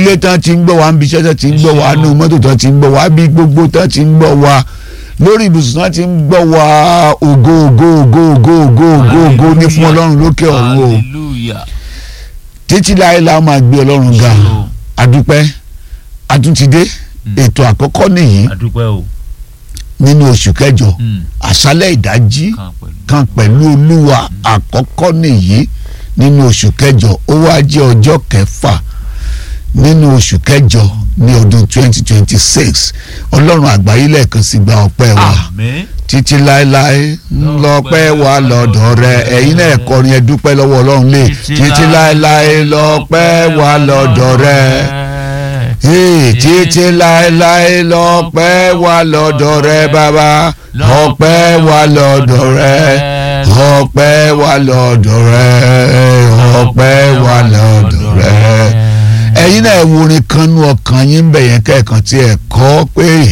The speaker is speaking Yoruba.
nílé tán ti ń gbọ́ wa níbi iṣẹ́ tán ti ń gbọ́ wa nínú mọ́tò tán ti ń gbọ́ wa bí gbogbo tán ti ń gbọ́ wa lórí ibùsùn tán ti ń gbọ́ wa ògo ògo ògo ògo ògo ògo ògo ní fún ọlọ́run lókè ọ̀run o hallelujah títí láé la máa gbé ọlọ́run ga So, adúpẹ́ àtúntìdé ètò àkọ́kọ́ nìyí adúpẹ́ o nínú oṣù kẹjọ Mm, àṣálẹ́ ìdájí kan pẹ̀lú kan pẹ̀lú olúwa àkọ́kọ́ nìyí nínú oṣù kẹjọ ó wá jẹ́ ọjọ́ kẹfà nínú oṣù kẹjọ ní ọdún 2026 ọlọ́run àgbáyé lẹ́ẹ̀kan sí gba ọpẹ́ wa àmín títí láéláé ńlọpẹ́ wa lọ́dọ̀ rẹ ẹ̀yin náà kọrin ẹ dúpẹ́ lọ́wọ́ ọlọ́run lé títí láéláé lọ́pẹ́ wa lọ́dọ̀ rẹ Hey, títí láéláé lọ́pẹ́ wa lọ́dọ̀ rẹ bàbá ọpẹ́ wa lọ́dọ̀ rẹ ọpẹ́ wa lọ́dọ̀ rẹ ọpẹ́ wa lọ́dọ̀ rẹ ẹ̀yin náà wo orin kan nú ọkàn yín bẹ̀ yẹn kẹ́ẹ̀kan tí ẹ̀ kọ́ pé